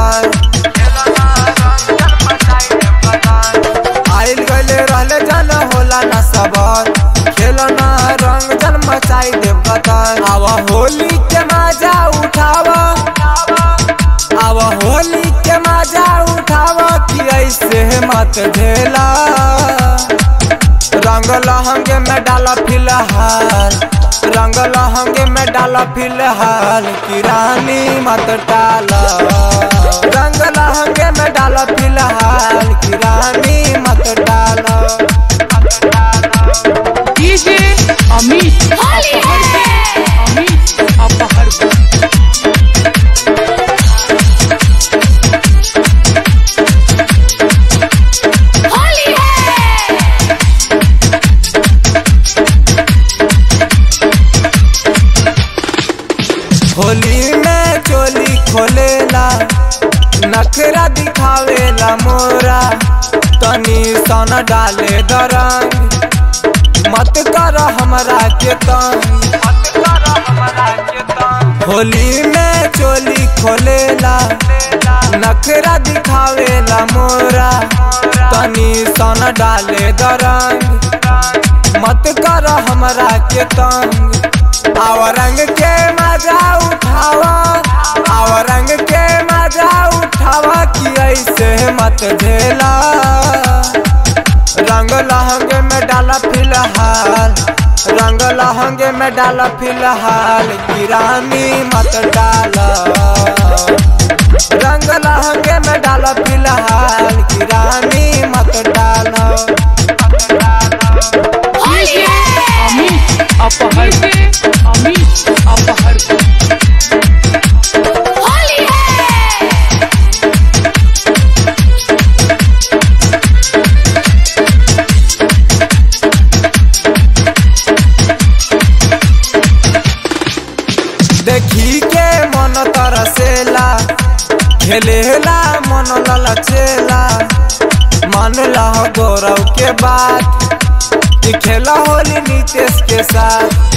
कतर आइल गले रहले जन होला न सबर खेलना रंग जन मचाई देव कतर आव होली के मजा उठावा आव होली के मजा उठावा कि ऐसे मत झेला रंग लहंगे में डाला फिलहाल रंग लहंगे में डाला फिलहाल कि रानी मत डाला रंग लहंगे में डाला फिलहाल कि रानी मत डाला डीजे अमित होली है अमित अपहर होली है होली में चोली खोलेला नखरा दिखावेला मोरा तनी सन डाले दरंग मत कर हमरा के तंग होली में चोली खोलेला नखरा दिखावेला मोरा तनी सन डाले दरंग मत कर हमरा के तंग आव रंग के मजा उठावा आव रंग के मजा उठावा कि ऐसे मत झेला रंग लहंगे में डाला फिलहाल रंग लहंगे में डाला फिलहाल कि रानी मत डाला रंग लहंगे में डाला फिलहाल कि रानी मत डाला होली है अमित अपहर अमित अपहर होली है देखी के मन तरसेला खेलेला मन ललचेला मान लह गौरव के बात कि खेला होली नीतीश के साथ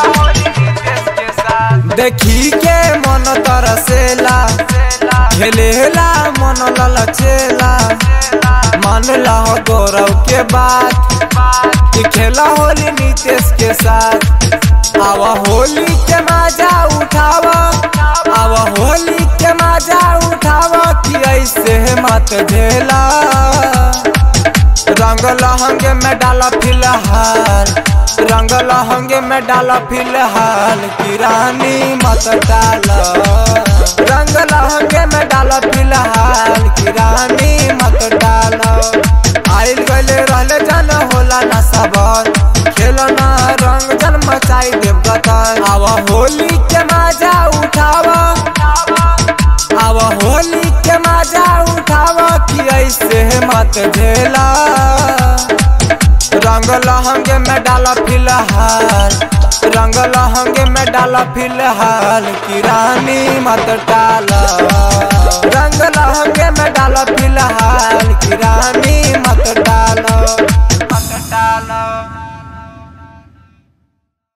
देखी के मन तरसेला खेलेला मन ललचेला मान लह गौरव के बात कि खेला होली नीतीश के साथ आवा होली के मजा उठावा आवा होली के मजा उठावा कि ऐसे मत झेला रंग लहंगे में डाला फिलहाल रंग लहंगे में डाला फिलहाल कि रानी मत डाला रंग लहंगे में डाला फिलहाल कि रानी मत डाला आइल गले रहले जन होला न सबर खेलना रंग जन मचाई देव गतर आव होली के मजा उठावा आव होली के मजा उठावा कि ऐसे मत झेला रंग लहंगे में डाला फिलहाल रंग लहंगे में डाला फिलहाल कि रानी मत डाला रंग लहंगे में डाला फिलहाल कि रानी मत डाला मत डाला